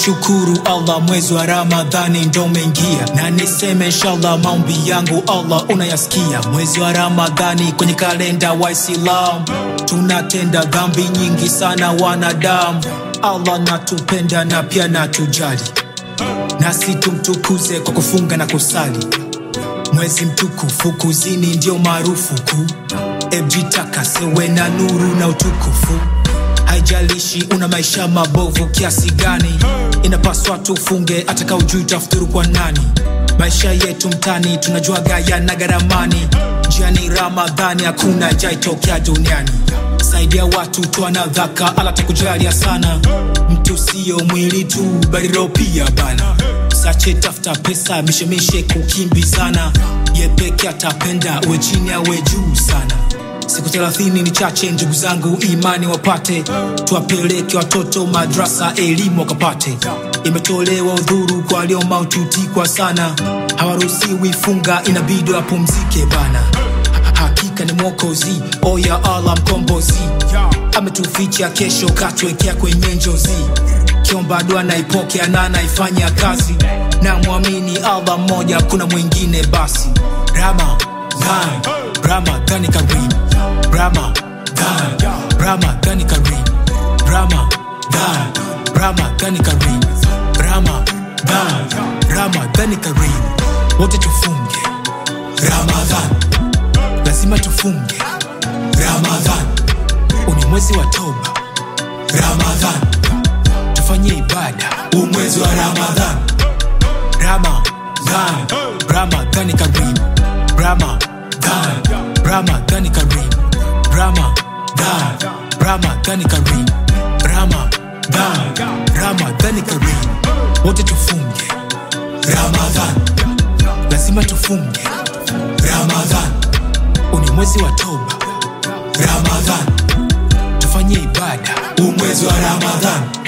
kumshukuru Allah, mwezi wa Ramadhani ndo umeingia, na niseme inshallah maombi yangu Allah unayasikia. Mwezi wa Ramadhani kwenye kalenda Waislamu tunatenda dhambi nyingi sana wanadamu. Allah natupenda na pia natujali, nasi tumtukuze kwa kufunga na kusali. Mwezi mtukufu kuzini ndio maarufu kuu, ejitakasewe na nuru na utukufu haijalishi una maisha mabovu kiasi gani, inapaswa tufunge hata kama hujui utafuturu kwa nani. Maisha yetu mtani tunajua gaya na garamani, njiani Ramadhani hakuna jaitokea duniani. Saidia watu toa na dhaka, ala takujalia sana. Mtu sio mwili tu, bali roho pia bana. Sache tafuta pesa, mishemishe kukimbizana, ye peke atapenda, uwe chini awe juu sana. Siku thelathini ni chache, ndugu zangu, imani wapate, tuwapeleke watoto madrasa, elimu wakapate. Imetolewa udhuru kwa walio maututi kwa sana, hawaruhusiwi funga, inabidi wapumzike bana. Ha- Hakika ni Mwokozi, oya Allah mkombozi, ametuficha kesho, katuwekea kwenye njozi. Kiomba dua naipokea na naifanya kazi, na mwamini Allah mmoja, kuna mwingine basi. Ramadhan, Ramadhani Karim, Ramadhan, Ramadhani Karim, Ramadhan, Ramadhani Karim, Ramadhan, Ramadhani Karim. Wote tufunge Ramadhan, lazima tufunge Ramadhan, uni mwezi wa toba Ramadhan, tufanye ibada huu mwezi wa Ramadhan, Ramadhan, Ramadhani Karim, Ramadhan, Ramadhani Karim, Ramadhan, Ramadhani Karim, Ramadhan, Ramadhani Karim. Wote tufunge Ramadhan, lazima tufunge Ramadhan, uni mwezi wa toba Ramadhan, tufanye ibada huu mwezi wa Ramadhan.